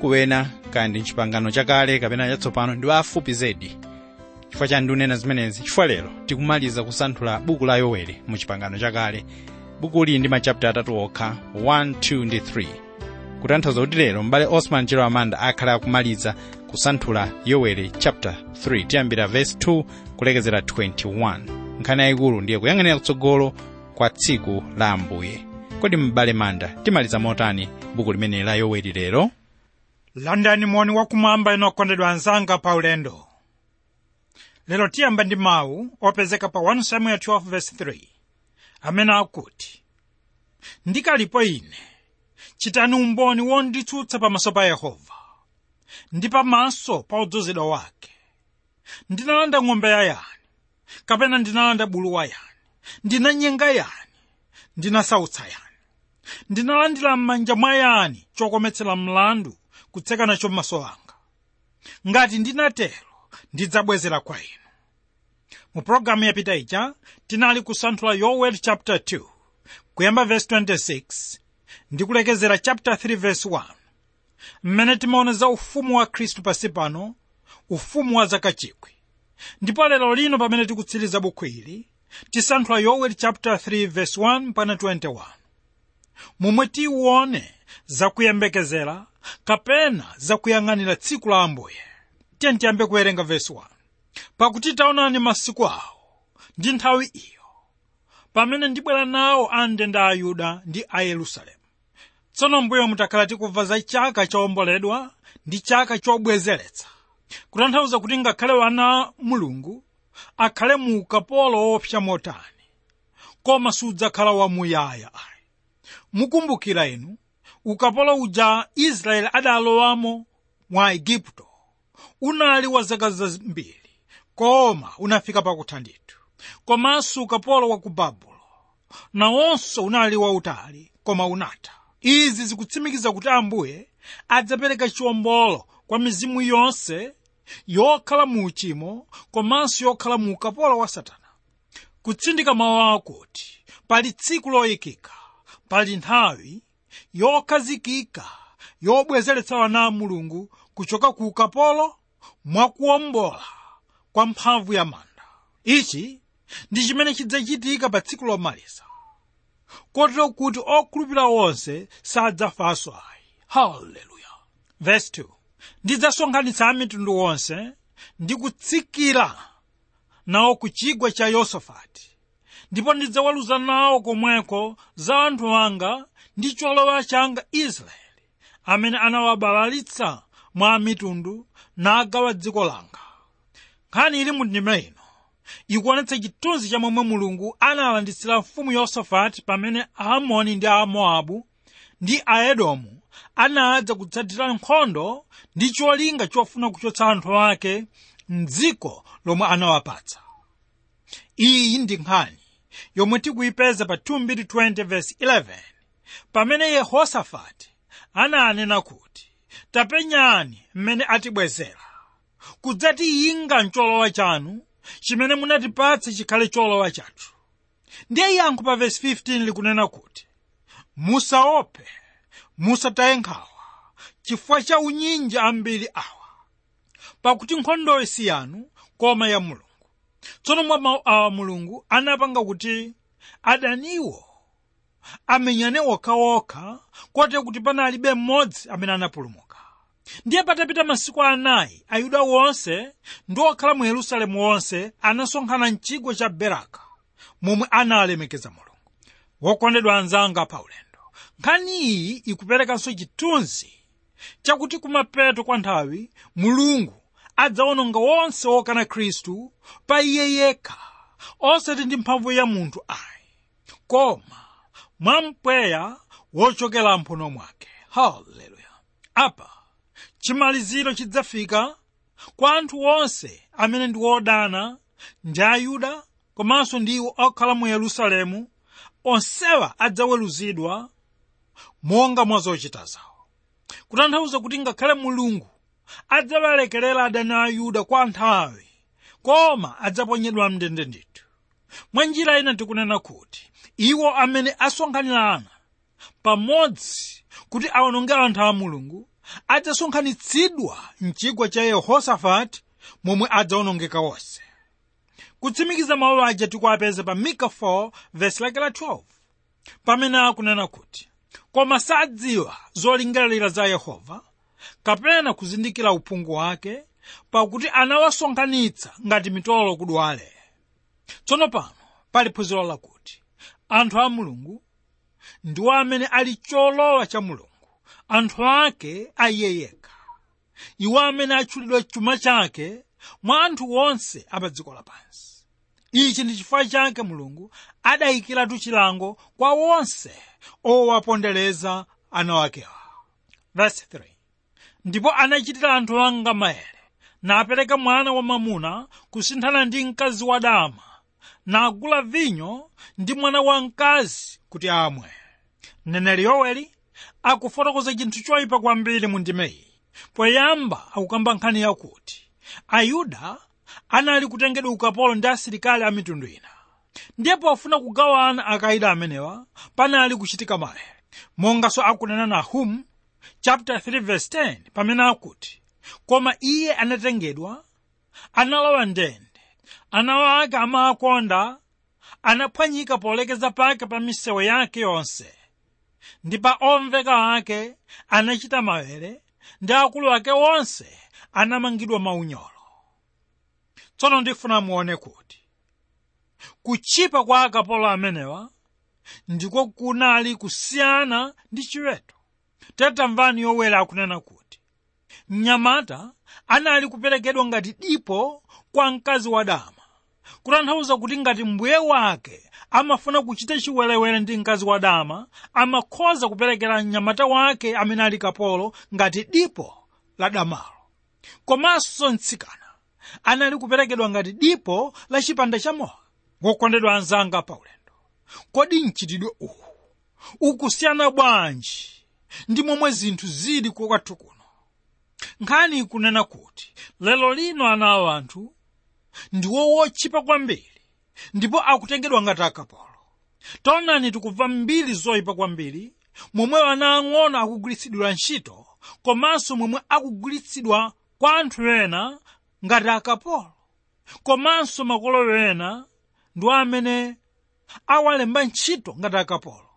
mabuku ena kaya ndi mchipangano chakale kapena chatsopano ndi afupi zedi chifukwa chani ndikunena zimenezi chifukwa lero tikumaliza kusanthula buku la yoweli mu chipangano chakale buku lili ndi machapita atatu okha 1 2 ndi 3 kutanthauza kuti lero m'bale osman chero amanda akhala akumaliza kusanthula yoweli chapter 3 tiyambira verse 2 kulekezera 21 nkhani yayikulu ndiye kuyang'anira kutsogolo kwa tsiku la ambuye kodi m'bale manda timaliza motani buku limeneli la yoweli lero landani moni wakumwamba ino okondedwa anzanga pa ulendo lero tiyamba ndi mawu opezeka pa 1 samuel 12:3 amene akuti ndikalipo ine chitani umboni wonditsutsa pamaso pa yehova ndi pamaso pa odzozedwa wake ndinalanda ng'ombe ya yani kapena ndinalanda bulu wa yani ndinanyenga yani ndinasautsa yani ndinalandira m'manja mwa yani chokometsera mlandu kutseka nacho m'maso anga ngati ndinatero ndidzabwezera kwa inu mu pologalamu yapita ija tinali kusanthula yoweli chapter 2 kuyamba verse 26 ndi kulekezera chapter 3 verse 1 mmene timaona za ufumu wa khristu pasi pano ufumu wa zaka chikwi ndipo lero lino pamene tikutsiriza bukhu ili tisanthula yoweli chapter 3 verse 1 mpaka 21 momwe tiwone zakuyembekezera kapena zakuyang'anira tsiku la ambuye tiye tiyambe kuwerenga verse 1 pakuti taonani masiku awo ndi nthawi iyo pamene ndibwera nawo amndende a yuda ndi a yerusalemu tsono mbuyo mutakhala tikumva za chaka chowomboledwa ndi chaka chobwezeretsa kutanthauza kuti ngakhale wana a mulungu akhale mu ukapolo woopsa motani koma sudzakhala wamuyaya ayi mukumbukira inu ukapolo uja israeli adalowamo mwa igupto unali wa zaka zambiri koma unafika pakutha ndithu komanso ukapolo wa ku babulo nawonso unali wautali koma unatha izi zikutsimikiza kuti ambuye adzapereka chiwombolo kwa mizimu yonse yokhala mu uchimo komanso yokhala mu ukapolo wa satana kutsindika mawu akuti pali tsiku loyikika pali nthawi yokhazikika yobwezeretsa wana a mulungu kuchoka ku ukapolo mwakuwombola kwa mphamvu ya manda ichi ndi chimene chidzachitika pa tsiku lomaliza kotero kuti okhulupirira onse sadzafanso ayi haleluya verse 2 ndidzasonkhanitsa a mitundu onse ndi kutsikira nawo ku chigwa cha yosafati ndipo ndidzaweruza nawo komweko za anthu anga ndi cholowa changa israeli amene anawabalalitsa mwa mitundu nagawa dziko langa nkhani ili mu ndima ino ikuonetsa chithunzi cha momwe mulungu analanditsira mfumu yosafati pamene aamoni ndi aamowabu ndi aedomu anadza kutsatira nkhondo ndi cholinga chofuna kuchotsa anthu ake mdziko lomwe anawapatsa iyi ndi nkhani yomwe tikuyipeza pa 2:20 pamene yehosafati ananena kuti tapenyani mmene atibwezera kudzatiyinga mcholowa chanu chimene munatipatsa chikhale cholowa chathu ndiye yankho pa vesi 15 likunena kuti musaope musataye nkhawa chifukwa cha unyinji ambiri awa pakuti nkhondoyi si yanu koma ya mulungu tsono mwa mawu awa mulungu anapanga kuti adaniwo amenyane okhaokha kote kuti panalibe mmodzi amene anapulumuka ndiye patapita masiku anayi ayuda wonse ndi okhala mu yerusalemu wonse anasonkhana mchigwa cha beraka momwe analemekeza mulungu wokondedwa anzanga pa ulendo nkhani iyi ikuperekanso chithunzi chakuti kumapeto kwa nthawi mulungu adzawononga wonse wokana khristu pa iye yekha osati ndi mphamvu ya munthu ayi koma mwa mpweya wochokera mphuno mwake haleluya apa chimaliziro chidzafika kwa anthu onse amene ndi odana ndi ayuda komanso ndi iwo okhala mu yerusalemu onsewa adzaweruzidwa monga mwa zochita zawo kutanthauza kuti ngakhale mulungu adzawalekerera adani a yuda kwa nthawi koma adzaponyedwa mndende ndithu mwa njira ina tikunena kuti iwo amene asonkhanirana pamodzi kuti awononge anthu a mulungu adzasonkhanitsidwa mchigwa cha yehosafati momwe adzawonongeka onse kutsimikiza mawu aja tikuapeza pa mika 4 vesi lake la 12 pamene akunena kuti koma sadziwa zolingalira za yehova kapena kuzindikira uphungu wake pakuti anawasonkhanitsa ngati mitolo kudwale tsono pano pali phunziro lakuti anthu a mulungu ndiwo amene ali cholowa cha mulungu anthu ake aiye yekha iwo amene atchulidwa chuma chake mwa anthu onse apa dziko lapansi ichi ndi chifukwa chake mulungu adayikiratu chilango kwa onse owapondereza ana wakewa Verse 3. ndipo anachitira anthu anga maere napereka mwana wamamuna kusinthana ndi mkazi wadama nagula vinyo ndi mwana wamkazi kuti amwe mneneri yoweli akufotokoza chinthu choyipa kwambiri mu ndimeyi poyamba akukamba nkhani yakuti ayuda anali kutengedwa ukapolo ndi asilikali a mitundu ina ndiye pofuna kugawana akaida amenewa panali kuchitika maere monganso akunena nahumu chapter 3 verse 10 pamene akuti koma iye anatengedwa analowa ndende ana ake amaakonda anaphwanyika polekeza pake pa misewu yake yonse ndi pa omveka ake anachita mawere ndi akulu ake onse anamangidwa maunyolo tsono ndifuna muone kuti kuchipa kwa akapolo amenewa ndiko kunali kusiyana ndi chiweto tetamvani yoweli akunena kuti mnyamata anali kuperekedwa ngati dipo kwa mkazi wadama kutanthauza kuti ngati mbuye wake amafuna kuchita chiwerewere ndi mkazi wadama amakhoza kuperekera mnyamata wake amene ali kapolo ngati dipo la damalo komanso mtsikana anali kuperekedwa ngati dipo la chipanda cha mowa wokondedwa anzanga paulendo kodi mchitidwe uwu ukusiyana bwanji ndi momwe zinthu zili kwathu kuno nkhani ikunena kuti lero lino ana awo anthu ndiwo wochipa kwambiri ndipo akutengedwa ngati akapolo taonani tikumva mbiri zoyipa kwambiri momwe ana ang'ono akugwiritsidwa ntchito komanso momwe akugwiritsidwa kwa anthu ena ngati akapolo komanso makolo ena ndiwo amene awalemba ntchito ngati akapolo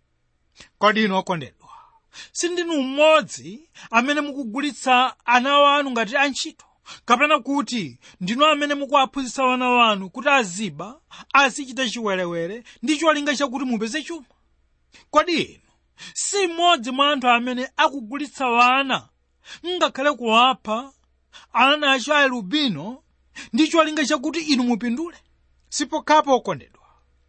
kodi inu okondedwa sindinu mmodzi amene mukugulitsa ana wanu ngati antchito kapena kuti ndinu amene mukuwaphunzitsa wana wanu kuti aziba azichita chiwerewere ndi cholinga chakuti mupeze chuma kodi inu si mmodzi mwa anthu amene akugulitsa wana ngakhale kuwapha ana acho a elubino ndi cholinga chakuti inu mupindule sipokhapo okondedwa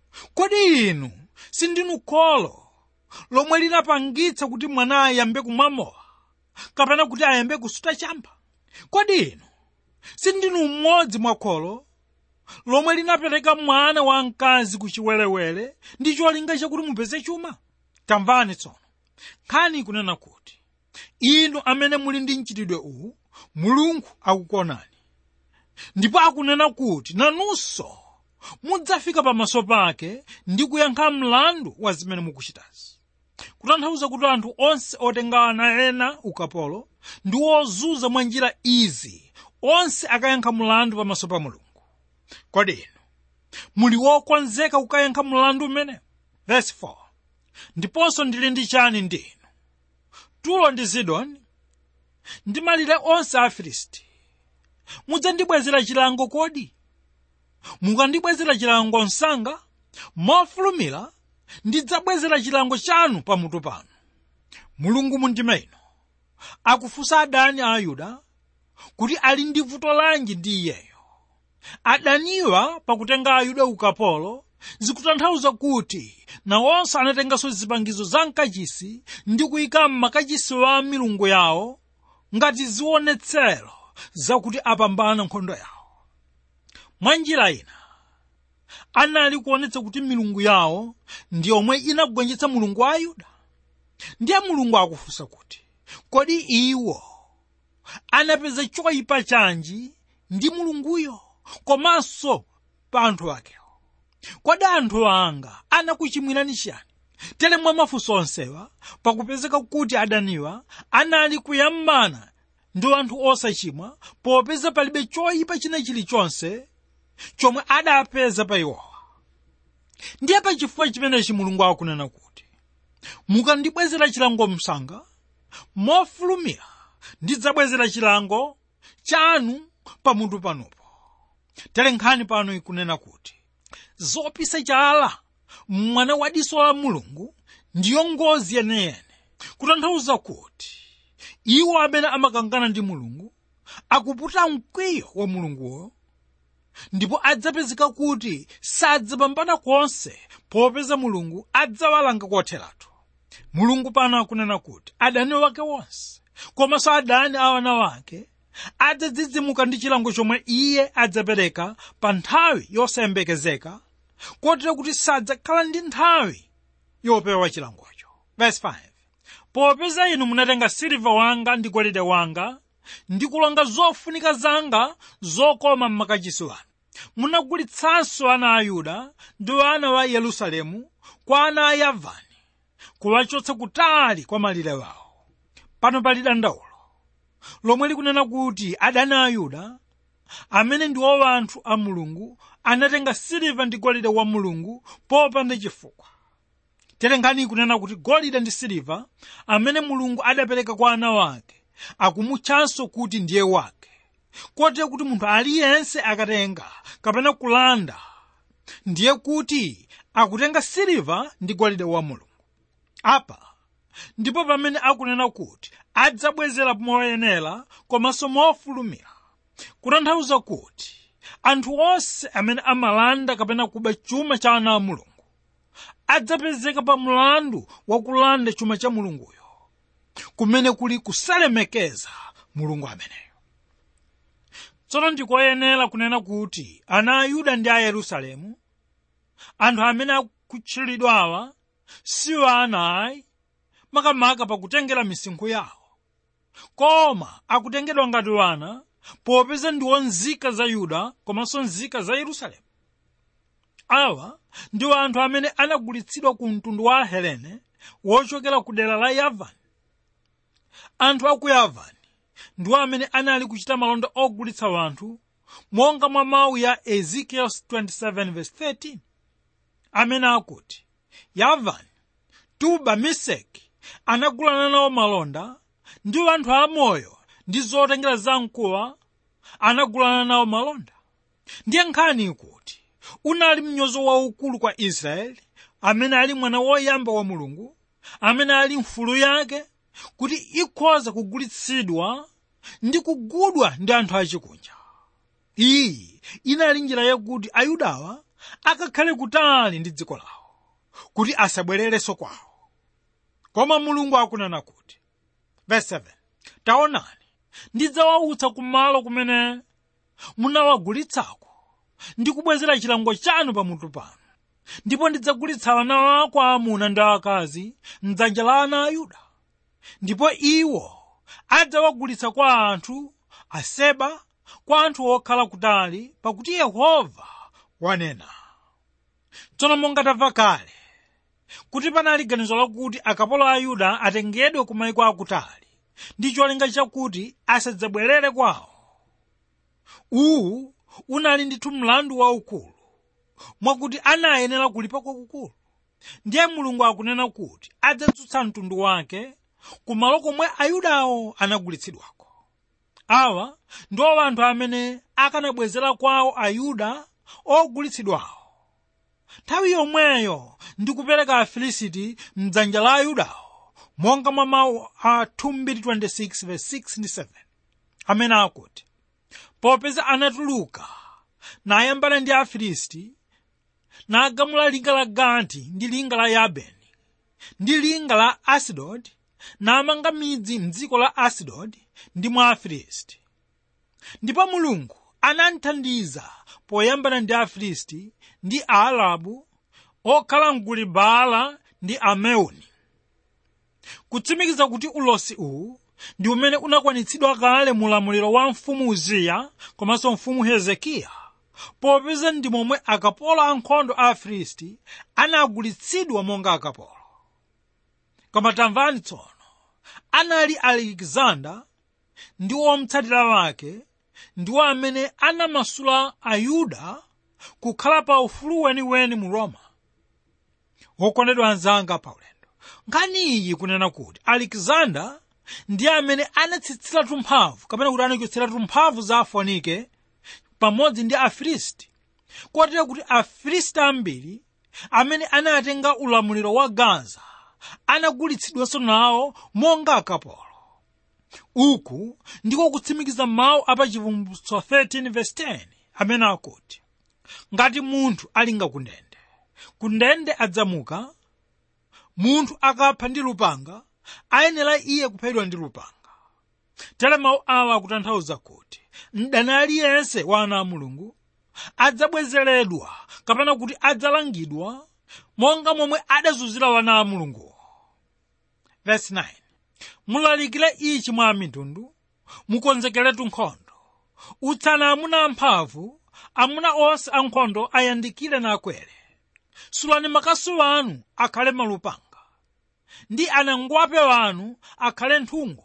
kodi inu sindinu kholo lomwe linapangitsa kuti mwana ayambe kumwamowa kapena kuti ayambe kusuta chamba kodi inu sindinu mmodzi mwa kholo lomwe linapereka mwana wa mkazi ku chiwerewere ndi cholinga chakuti mupeze chuma tamvani tsono nkhani ikunena kuti inu amene muli ndi mchitidwe uwu mulungu akukonani ndipo akunena kuti nanunso mudzafika pamaso pake ndi kuyankha mlandu wa zimene mukuchitazi kutanthauza kuti anthu onse otenga ana ena ukapolo ndi ozunza mwa njira izi onse akayankha mlandu pamaso pa mulungu kodi inu muli wokonzeka kukayankha mlandu umenewu verse 4 ndiponso ndili ndi chani ndi inu tulo ndi sidoni ndi malire onse a afilisti mudzandibwezera chilango kodi mukandibwezera chilango msanga mofulumira ndidzabwezera chilango chanu pamutu panu mulungu mundima ino akufunsa adani a ayuda kuti ali ndi vuto lanji ndi iyeyo adaniwa pakutenga ayuda ukapolo zikutanthauza kuti nawonso anatenganso zipangizo za mkachisi ndi kuyika m'makachisi wa milungu yawo ngati zionetsero zakuti apambana nkhondo yawo mwa njira ina anali kuonetsa kuti milungu yawo ndi yomwe inagonjetsa mulungu wa ayuda ndiye mulungu akufunsa kuti kodi iwo anapeza choyipa chanji ndi mulunguyo komanso pa anthu akewo kodi anthu anga anakuchimwirani chiyani tere mwa mafunso onsewa pakupezeka kuti adaniwa anali kuyambana ndi anthu osachimwa popeza palibe choyipa china chilichonse chomwe adapeza pa iwowa ndiye pa chifukwa chimenechi mulungu akunena kuti mukandibwezera chilango msanga mofulumira ndidzabwezera chilango chanu pamutu panopo tere nkhani pano ikunena kuti zopisa chala mwana wa diso la mulungu ndiyo ngozi yeneyene kutanthauza kuti iwo amene amakangana ndi mulungu akuputa mkwiyo wa mulunguwo ndipo adzapezeka kuti sadzapambana konse popeza mulungu adzawalanga kotheratu mulungu pano akunena kuti adani wake wonse komanso adani a wana wake adzadzidzimuka ndi chilango chomwe iye adzapereka pa nthawi yosayembekezeka kotero kuti sadzakhala ndi nthawi yopewa chilangocho verse 5 popeza inu munatenga siliva wanga ndi golide wanga ndi kulonga zofunika zanga zokoma m'makachisi wanu munagulitsanso ana a yuda ndi ana wa yerusalemu kwa ana a yavani kuwachotsa kutali kwa malire wawo pano pali dandaulo lomwe likunena kuti adani a yuda amene ndiwo anthu a mulungu anatenga siliva ndi golide wa mulungu popanda chifukwa tere nkhani ikunena kuti golide ndi siliva amene mulungu adapereka kwa ana wake akumutchanso kuti ndiye wake kotero kuti munthu aliyense akatenga kapena kulanda ndiye kuti akutenga siliva ndi golide wa mulungu apa ndipo pamene akunena kuti adzabwezera moyenera komanso mofulumira kutanthauza kuti anthu onse amene amalanda kapena kuba chuma cha ana a mulungu adzapezeka pa mlandu wakulanda chuma cha mulunguyo kumene kuli kusalemekeza mulungu ameneyo tsono ndikoyenera kunena kuti ana a yuda ndi a yerusalemu anthu amene akutchulidwawa siwo ana ayi makamaka pakutengera misinkhu yawo koma akutengedwa ngati wana popeza ndiwo nzika za yuda komanso nzika za yerusalemu awa ndiwo anthu amene anagulitsidwa ku mtundu wa ahelene wochokera ku dera la yavani anthu a ku yavani ndiwo amene anali kuchita malonda ogulitsa wanthu monga mwa mawu ya ezekiel 27:13 amene akuti yavani tuba meseki anagulana nawo malonda ndiwo anthu amoyo ndi zotengera zamkuwa anagulana nawo malonda ndiye nkhani ikuti unali mnyozo waukulu kwa israeli amene ali mwana woyamba wa mulungu amene ali mfulu yake kuti ikhoza kugulitsidwa ndi kugudwa ndi anthu achikunja iyi inali njira yakuti ayudawa akakhale kutali ndi dziko lawo kuti asabwererenso kwawo koma mulungu akunena kuti verse 7 taonani ndidzawautsa kumalo kumene munawagulitsako ndi kubwezera chilango chanu pamutu panu ndipo ndidzagulitsa ana wako aamuna ndi akazi mdzanja la ana a yuda ndipo iwo adzawagulitsa kwa anthu aseba kwa anthu okhala kutali pakuti yehova wanena tsono monga tamva kale kuti panali ganizo lakuti akapolo a yuda atengedwe ku mayiko akutali ndi cholinga chakuti asadzabwerere kwawo uwu unali ndithu mlandu waukulu mwakuti anayenera kulipa kwakukulu ndiye mulungu akunena kuti adzadzutsa mtundu wake kumalo komwe ayudawo anagulitsidwako awa ndiwo anthu amene akanabwezera kwawo ayuda ogulitsidwawo nthawi yomweyo ndi kupereka afilisiti mdzanja la ayudawo monga mwa mawu a 226:6-7 amene akuti popeza anatuluka nayambana ndi afilisti nagamula linga la gati ndi linga la yabeni ndi linga la asidodi namanga midzi mdziko la asidodi ndi mwa afilisti ndipo mulungu anamthandiza poyambana ndi afilisti ndi aarabu okhala mguli baala ndi ameuni kutsimikiza kuti ulosi uwu ndi umene unakwanitsidwa kale mu ulamuliro wa mfumu uziya komanso mfumu hezekiya popeza ndi momwe akapolo ankhondo a afilisti anagulitsidwa monga akapolo koma tamvani tsono anali alexander ndi omutsatira wake ndiwo amene anamasula ayuda kukhala pa ufulu weniweni mu roma wokondedwa anzanga paulendo nkhani iyi kunena kuti alexander ndiye amene anatsitsiratu mphamvu kapena kuti anachotseratu mphamvu za afonike pamodzi ndi afilisti kotero kuti afilisti ambiri amene anatenga ulamuliro wa gaza anagulitsidwanso nawo monga akapolo uku ndiko kutsimikiza mawu apachivumbutso 13:10 amene akuti ngati munthu alinga kundende kundende adzamuka munthu akapha ndi lupanga ayenera iye kuphedwa ndi lupanga tere mawu awa akutanthauza kuti mdani aliyense wa ana a mulungu adzabwezeredwa kapena kuti adzalangidwa monga momwe adazunzira wana a mulunguwo verse 9 mulalikire ichi mwa mitundu mukonzekeretu nkhondo utsani amuna amphamvu amuna onse ankhondo ayandikire nakwere sulani makasu anu akhale malupanga ndi anangwape wanu akhale nthungo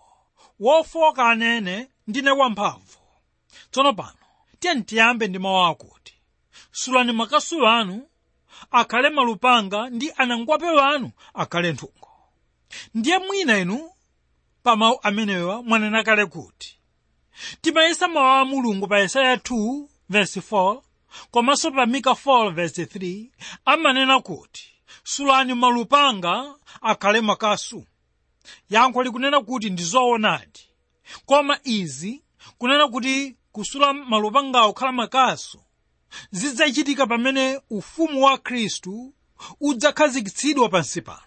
wofoka anene ndine wamphamvu tsono pano tiye tiyambe ndi mawu akuti sulani makasu anu akhale malupanga ndi anangwape wanu akhale nthungo ndiye mwina inu pa mawu amenewa mwanena kale kuti timayesa mawu a mulungu pa yesaya 2 verse 4 komanso pa mika 4 verse 3 amanena kuti sulani malupanga akhale makasu yankho likunena kuti ndi zoonadi koma izi kunena kuti kusula malupangawo kukhala makasu zidzachitika pamene ufumu wa khristu udzakhazikitsidwa pansi pano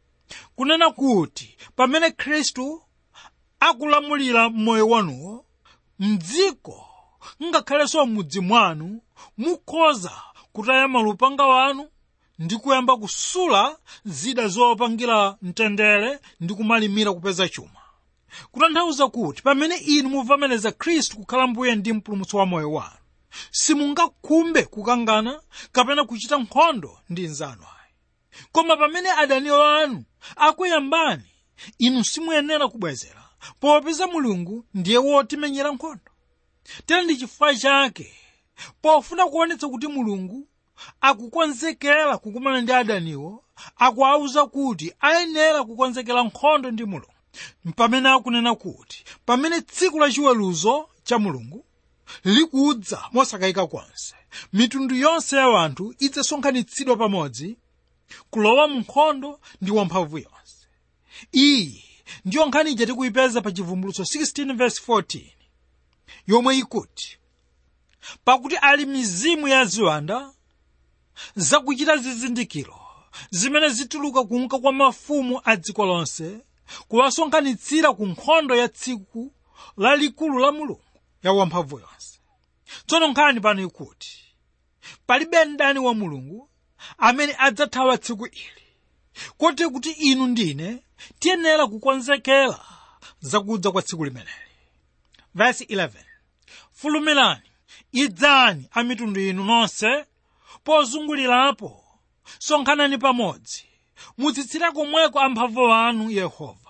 kunena kuti pamene khristu akulamulira m'moyo wanuwo mdziko ngakhalenso m'mudzi mwanu mukhoza kutaya malupanga wanu ndi kuyamba kusula zida zopangira mtendere ndi kumalimira kupeza chuma kutanthauza kuti pamene inu muvomereza khristu kukhala mbuye ndi mpulumutsi wa moyo wanu simungakhumbe kukangana kapena kuchita nkhondo ndi nzanu ayi koma pamene adani wanu akuyambani inu simuyenera kubwezera popeza mulungu ndiye wotimenyera nkhondo tera ndi chifukwa chake pofuna kuonetsa kuti mulungu akukonzekera kukumana ndi adaniwo akuwawuza kuti ayenera kukonzekera nkhondo ndi mulungu pamene akunena kuti pamene tsiku la chiweruzo cha mulungu likudza mosakayika konse mitundu yonse ya anthu idzasonkhanitsidwa pamodzi kulowa mu nkhondo ndi wamphamvu yonse iyi ndiyo nkhani ija tikuyipeza pa chivumbulutso 16 verse 14 yomwe ikuti pakuti ali mizimu ya ziwanda zakuchita zizindikiro zimene zituluka kunka kwa mafumu a dziko lonse kuwasonkhanitsira ku nkhondo ya tsiku lalikulu la mulungu ya wamphamvu yonse tsono nkhani pano ikuti palibe mdani wa mulungu amene adzathawa tsiku ili kotero kuti inu ndine tiyenera kukonzekera zakudza kwa tsiku limeneli verse 11 fulumirani idzani a mitundu inu nonse pozungulirapo sonkhanani pamodzi mutsitsire komweko amphamvu anu yehova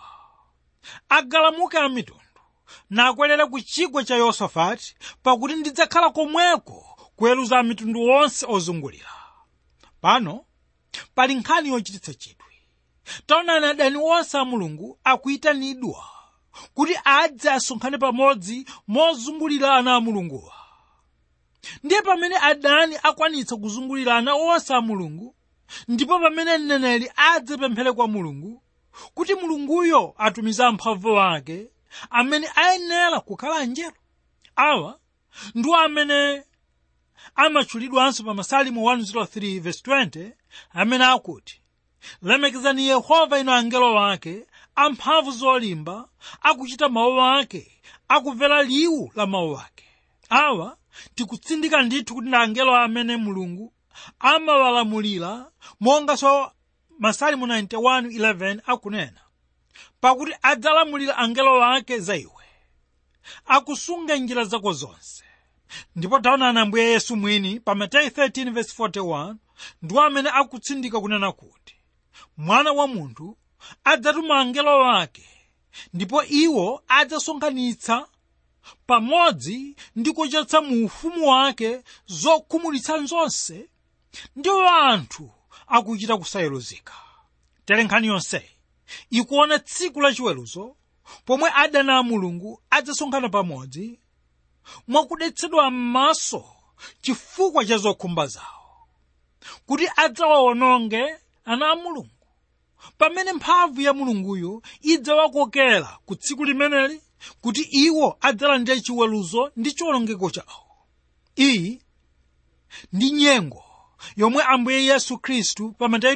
agalamuke a mitundu nakwerere ku chigwa cha yosafati pakuti ndidzakhala komweko kuweruza a mitundu onse ozungulira pano pali nkhani yochititsa chidwi taonani adani onse a mulungu akuyitanidwa kuti adze asonkhane pamodzi mozungulira ana a mulunguwa ndiye pamene adani akwanitsa kuzungulira ana onse a mulungu ndipo pamene mneneri adzapemphere kwa mulungu kuti mulunguyo atumize amphamvu ake amene ayenera kukhala angelo awa ndiwo amene amatchulidwanso pa masalimo 103 verse 20 amene akuti lemekezani yehova inu angelo wake amphamvu zolimba akuchita mawu ake akumvera liwu la mawu ake awa tikutsindika ndithu kuti ndi angelo amene mulungu amawalamulira monganso masalimo 91:11 akunena pakuti adzalamulira angelo ake za iwe akusunga njira zako zonse ndipo taonani ambuye yesu mwini pa mateyu 13:41 ndiwo amene akutsindika kunena kuti mwana wa munthu adzatuma angelo ake ndipo iwo adzasonkhanitsa pamodzi ndi kuchotsa mu ufumu wake zokhumudwitsa zonse ndi anthu akuchita kusayeruzika tere nkhani yonseyi ikuona tsiku lachiweruzo pomwe adani a mulungu adzasonkhana pamodzi mwakudetsedwa m'maso chifukwa cha zokhumba zawo kuti adzawawononge ana a mulungu pamene mphamvu ya mulunguyo idzawakokera ku tsiku limeneli kuti iwo adzalandire chiweruzo ndi chiwonongeko chawo iyi ndi nyengo yomwe ambuye yesu khristu pa mateyu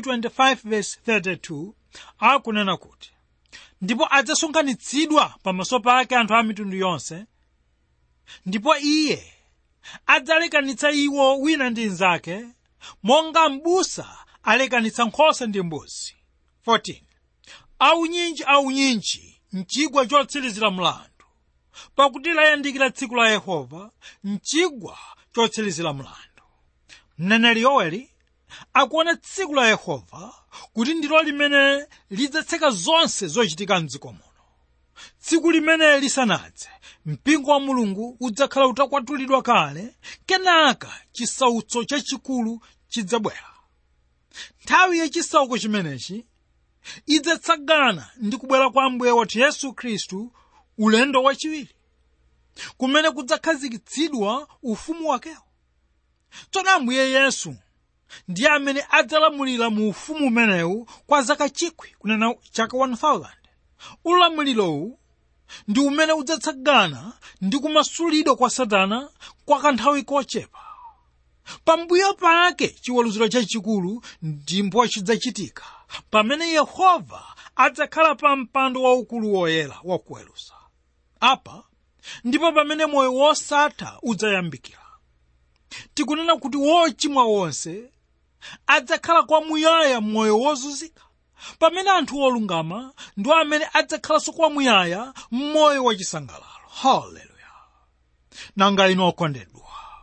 25:32 akunena kuti ndipo adzasonkhanitsidwa pamaso pake anthu a mitundu yonse ndipo iye adzalekanitsa iwo wina ndi mnzake monga m'busa alekanitsa nkhosa ndi mbuzi 14 aunyinji aunyinji mchigwa chotsirizira mlandu pakuti layandikira tsiku la yehova mchigwa chotsirizira mlandu mneneri yoweli akuona tsiku la yehova kuti ndilo limene lidzatseka zonse zochitika mdziko muno tsiku limene lisanadze mpingo wa mulungu udzakhala utakwatulidwa kale kenaka chisautso chachikulu chidzabwera nthawi yachisauko chimenechi idzatsagana ndi kubwera kwa ambuye wathu yesu khristu ulendo wachiwiri kumene kudzakhazikitsidwa ufumu wakewo tsono ambuye yesu ndiye amene adzalamulira mu ufumu umenewu kwa zaka chikwi kunena chaka 1000 ulamiririowu ndi umene udzatsagana ndi kumasulidwa kwa satana kwa kanthawi kochepa pambuyo pake chiweruziro chachikulu ndipo chidzachitika pamene yehova adzakhala pa mpando waukulu woyera wakuweruza apa ndipo pamene moyo wosatha udzayambikira tikunena kuti wochimwa wonse adzakhala kwamuyaya m'moyo wozunzika pamene anthu olungama ndi amene adzakhalanso kwamuyaya m'moyo wachisangalalo haleluya nanga inu okondedwa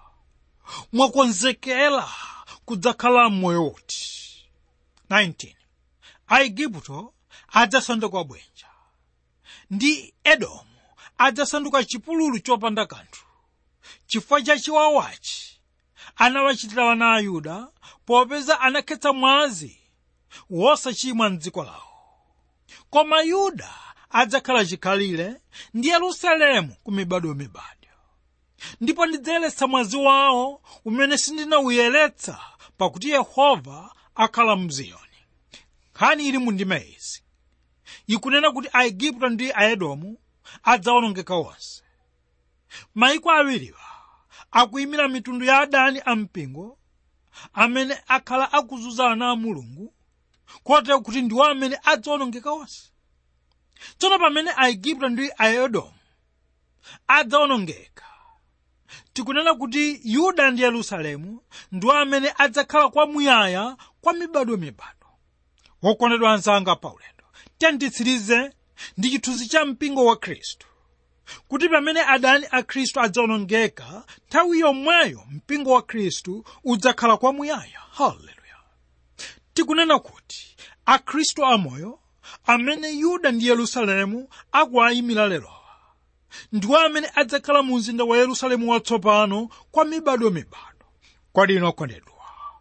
mwakonzekera kudzakhala m'moyo woti 19 aigupto adzasanduka bwinja ndi edomu adzasanduka chipululu chopanda kanthu chifukwa cha chiwawachi anawachitira ana a yuda popeza anakhetsa mwazi wosachimwa mdziko lawo koma yuda adzakhala chikhalire ndi yerusalemu ku mibadomibado ndipo ndidzayeretsa mwazi wawo umene sindinawuyeretsa pakuti yehova akhala mziyoni nkhani ili mu ndima izi ikunena kuti aigupto ndi aedomu adzawonongeka onse maiko awiriwa akuyimira mitundu ya adani ampingo amene akhala akuzunza ana a mulungu kotero kuti ndiwo amene adzawonongeka onse tsono pamene aigupto ndi aedomu adzawonongeka tikunena kuti yuda ndi yerusalemu ndiwo amene adzakhala kwamuyaya kwa mibadomibado wokondedwa anzanga paulendo tiyanditsirize ndi chithunzi cha mpingo wa khristu kuti pamene adani a khristu adzawonongeka nthawi yomweyo mpingo wa khristu udzakhala kwamuyaya haleluya tikunena kuti akhristu amoyo amene yuda ndi yerusalemu akuwayimira lerowa ndiwo amene adzakhala mu mzinda wa yerusalemu watsopano kwa mibadomibado kodi inu okondedwa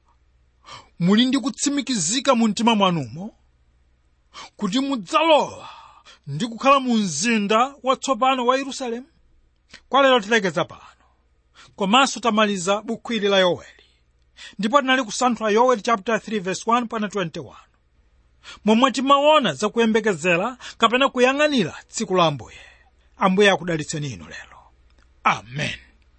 muli ndi kutsimikizika mu mtima mwanumo kuti mudzalowa ndi kukhala mu mzinda watsopano wa yerusalemu kwa lero tilekeza pano komanso tamaliza buku ili la yoweli ndipo tinali kusanthula yoweli chapter 3 verse 1 pana 21 momwe timaona zakuyembekezera kapena kuyang'anira tsiku la ambuye ambuye akudalitseni inu lero amen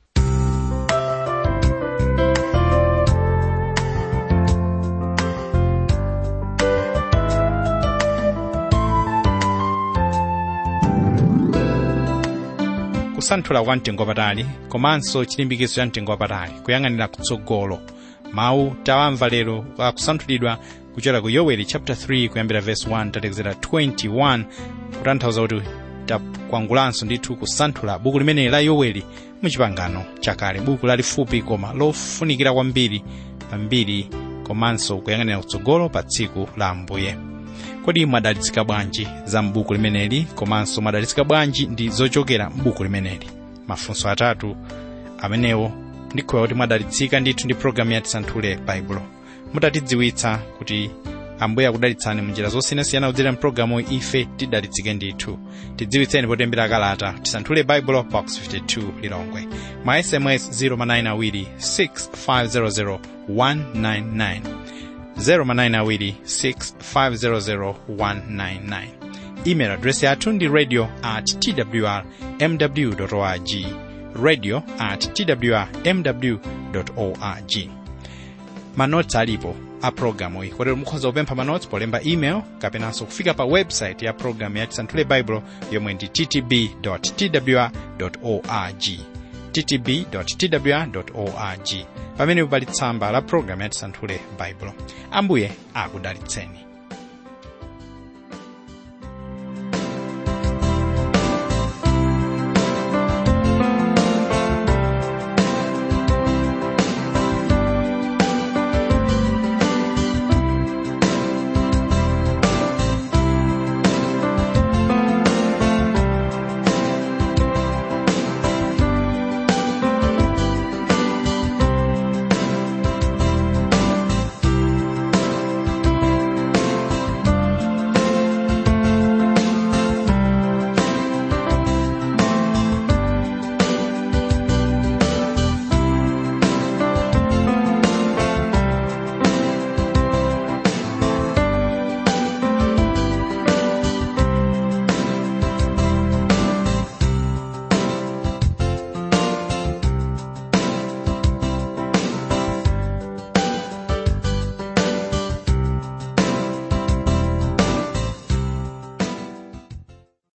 kusanthula kwa mtengo wapatali komanso chilimbikitso cha mtengo wapatali kuyang'anira kutsogolo mawu tawamva lero akusanthulidwa kuchokera ku yoweli chapter 3 kuyambira verse 1 tatekezera 21 kutanthauza kuti takwangulanso ndithu kusanthula buku limeneli la yoweli muchipangano chakale buku lalifupi koma lofunikira kwambiri pambiri komanso kuyang'anira kutsogolo pa tsiku la ambuye kodi mwadalitsika bwanji za m'buku limeneli komanso mwadalitsika bwanji ndi zochokera m'buku limeneli mafunso atatu amenewo ndikhoya kuti mwadalitsika ndithu ndi programu ya tisanthule baibulo mutatidziwitsa kuti ambuye akudalitsani munjira zosiyanasiyana kudzera mpulogalamu ife tidalitsike ndithu tidziwitseni potembera kalata tisanthule baibulo box 52 lilongwe mwa sms 0manayinawiri 6500 199 0manayinawiri 6500 199 email address yathu ndi radio at twr mw org radio at twr mw org manotsi alipo a programu iyi kotero mukhoza kupempha manotsi polemba email kapenanso kufika pa website ya programu ya tisanthule baibulo yomwe ndi ttb twr org ttb twr org pamene pali tsamba la programu ya tisanthule baibulo ambuye akudalitseni